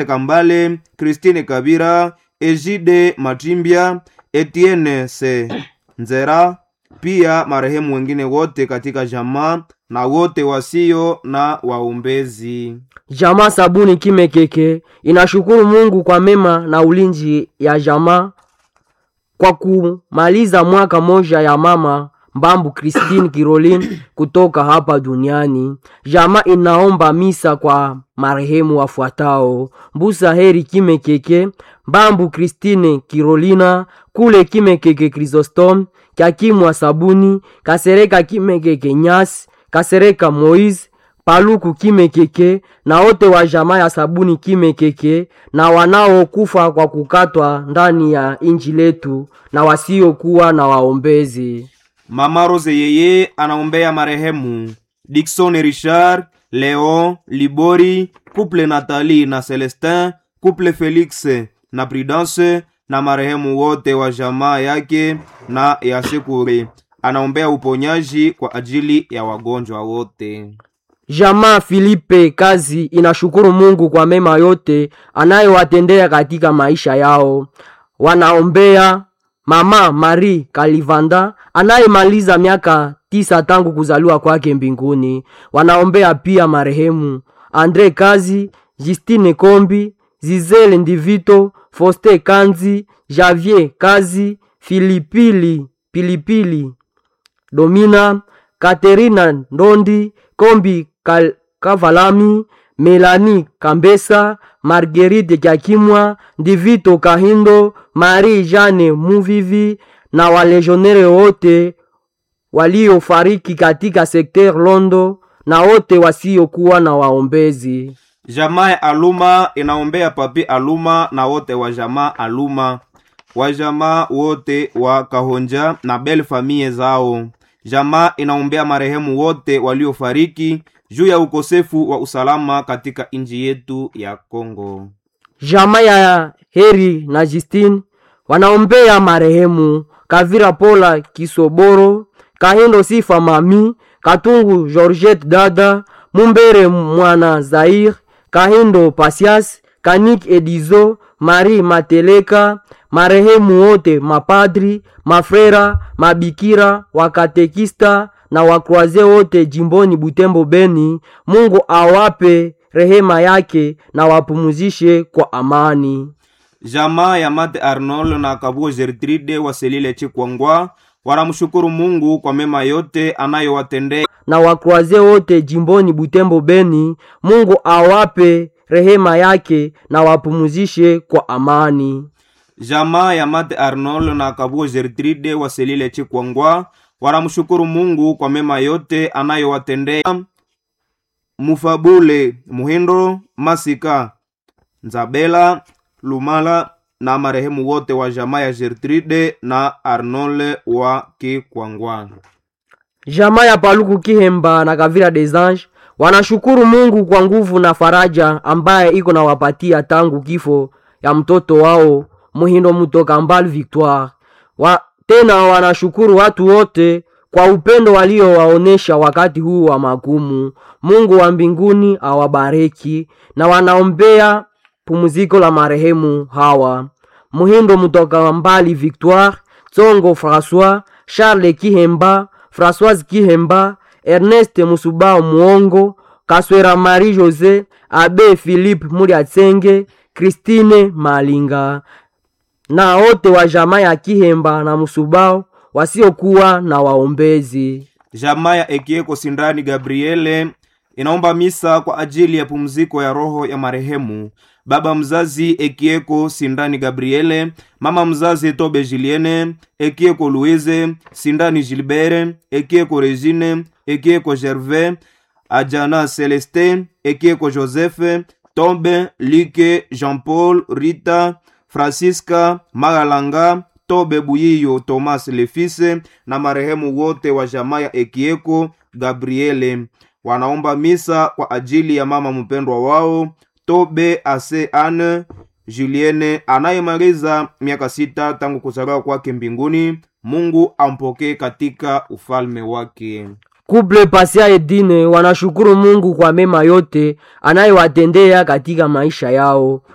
Kambale, Christine Kabira, Ejide Matimbya, Etienne Se Nzera, pia marehemu wengine wote katika jamaa na wote wasio na waombezi. Jamaa Sabuni Kimekeke inashukuru Mungu kwa mema na ulinzi ya jamaa kwa kumaliza mwaka moja ya mama Mbambu Christine Caroline kutoka hapa duniani. Jamaa inaomba misa kwa marehemu wafuatao: Mbusa Heri Kimekeke, Mbambu Christine Carolina, Kule Kimekeke Chrysostom, Kyakimwa Sabuni, Kasereka Kimekeke Nyasi, Kasereka Moise, Paluku Kimekeke na wote wa jamaa ya Sabuni Kimekeke na wanaokufa kwa kukatwa ndani ya inji letu na wasiokuwa na waombezi. Mama Rose yeye anaombea marehemu Dickson Richard, Leon Libori, couple Nathalie na Celestin, couple Felix na Prudence na marehemu wote wa jamaa yake na ya Sekure. Anaombea uponyaji kwa ajili ya wagonjwa wote. Jamaa Filipe Kazi inashukuru Mungu kwa mema yote anayowatendea katika maisha yao. Wanaombea mama Marie Kalivanda anayemaliza miaka tisa tangu kuzaliwa kwake mbinguni. Wanaombea pia marehemu Andre Kazi, Justine Kombi, Zizele Ndivito, Foste Kanzi, Javier Kazi, Filipili Pilipili Domina, Katerina Ndondi, Kombi Kal Kavalami, Melani Kambesa, Marguerite Kyakimwa, Ndivito Kahindo, Marie Jane Muvivi na walejonere wote waliofariki katika sekter Londo na wote wasiokuwa na waombezi. Jamaa ya Aluma inaombea papi Aluma na wote wa jamaa Aluma, wa jamaa wote wa Kahonja na bel famie zao. Jamaa inaombea marehemu wote waliofariki juu ya ukosefu wa usalama katika nchi yetu ya Kongo. Jamaa ya Heri na Justine wanaombea marehemu Kavira Pola Kisoboro, Kahindo Sifa Mami, Katungu Georgette Dada, Mumbere Mwana Zair, Kahindo Pasias, Kanik Edizo, Marie Mateleka, marehemu wote mapadri, mafrera, mabikira, wakatekista na wakroaze wote jimboni Butembo Beni. Mungu awape rehema yake na wapumuzishe kwa amani. Jamaa ya Mate Arnold na Kabuo Gertrude wa Selile Chikwangwa wanamshukuru Mungu kwa mema yote anayowatendea na wakroaze wote jimboni Butembo Beni. Mungu awape rehema yake na wapumuzishe kwa amani. Jamaa ya Mate Arnold na Kabuo Gertrude wa Selile Chikwangwa wanamshukuru Mungu kwa mema yote anayowatendea Mufabule Muhindo Masika Nzabela Lumala na marehemu wote wa jamaa ya Gertrude na Arnold wa Kikwangwa. Jamaa ya Paluku Kihemba na Kavira des Anges wanashukuru Mungu kwa nguvu na faraja ambaye iko na wapatia tangu kifo ya mtoto wao Muhindo Mutoka Mbali Victoire. Wa, tena wanashukuru watu wote kwa upendo waliowaonesha wakati huu wa magumu. Mungu wa mbinguni awabariki na wanaombea pumziko la marehemu hawa Muhindo Mutoka Mbali Victoire, Tsongo François, Charles Kihemba, Françoise Kihemba, Ernest Musubao Muongo, Kaswera Marie Jose, Abe Philippe Muliatsenge, Christine Malinga na wote wa jamaa ya Kihemba na Musubao wasiokuwa na waombezi. Jamaa ya Ekieko Sindani Gabriele inaomba misa kwa ajili ya pumziko ya roho ya marehemu baba mzazi Ekieko Sindani Gabriele, mama mzazi Tobe Julienne, Ekieko Louise, Sindani Gilbert, Ekieko Regine, Ekieko Gervais, Ajana Celestin, Ekieko Joseph, Tobe, Like, Jean-Paul, Rita, Francisca, Magalanga, Tobe Buyiyo, Thomas Lefise na marehemu wote wa jamaa ya Ekieko Gabriele wanaomba misa kwa ajili ya mama mpendwa wao Tobe Ase Anne Julienne anayemaliza miaka sita tangu kuzaliwa kwake mbinguni. Mungu ampokee katika ufalme wake. Kuple Pasia Edine wanashukuru Mungu kwa mema yote anayowatendea katika maisha yao.